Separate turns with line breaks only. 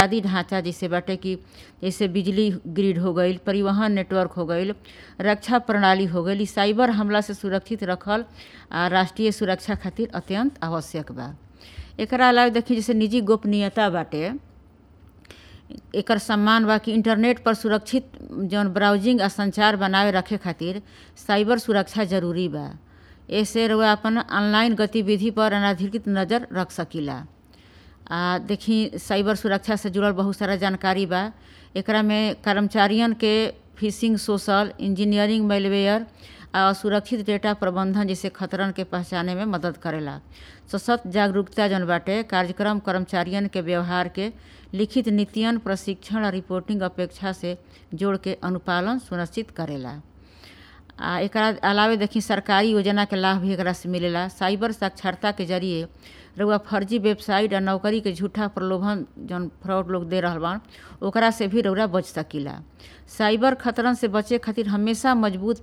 बुनियादी ढांचा जैसे बाटे कि जैसे बिजली ग्रिड हो गईल परिवहन नेटवर्क हो गईल रक्षा प्रणाली हो गईल इ साइबर हमला से सुरक्षित रखल आ राष्ट्रीय सुरक्षा खातिर अत्यंत आवश्यक बा एकरा अलावा देखी जैसे निजी गोपनीयता बाटे एकर सम्मान बा कि इंटरनेट पर सुरक्षित जौन ब्राउजिंग आ संचार बनाए रखे खातिर साइबर सुरक्षा जरूरी बा एसे रउआ अपन ऑनलाइन गतिविधि पर अनाधिकृत नज़र रख सकीला आ देखी साइबर सुरक्षा से जुड़ल बहुत सारा जानकारी बा एकरा में कर्मचारियन के फिशिंग सोशल इंजीनियरिंग मेलवेयर आ असुरक्षित डेटा प्रबंधन जैसे खतरन के पहचाने में मदद करेला सशक्त जागरूकता जौन बाटे कार्यक्रम कर्मचारियन के व्यवहार के लिखित नीतियन प्रशिक्षण और रिपोर्टिंग अपेक्षा से जोड़ के अनुपालन सुनिश्चित करेला आ एकरा अलावे देखी सरकारी योजना के लाभ भी एकरा से मिलेला साइबर साक्षरता के जरिए रउआ फर्जी वेबसाइट आ नौकरी के झूठा प्रलोभन जौन फ्रॉड लोग दे रहल बान ओकरा से भी रउरा बच सकीला साइबर खतरन से बचे खातिर हमेशा मजबूत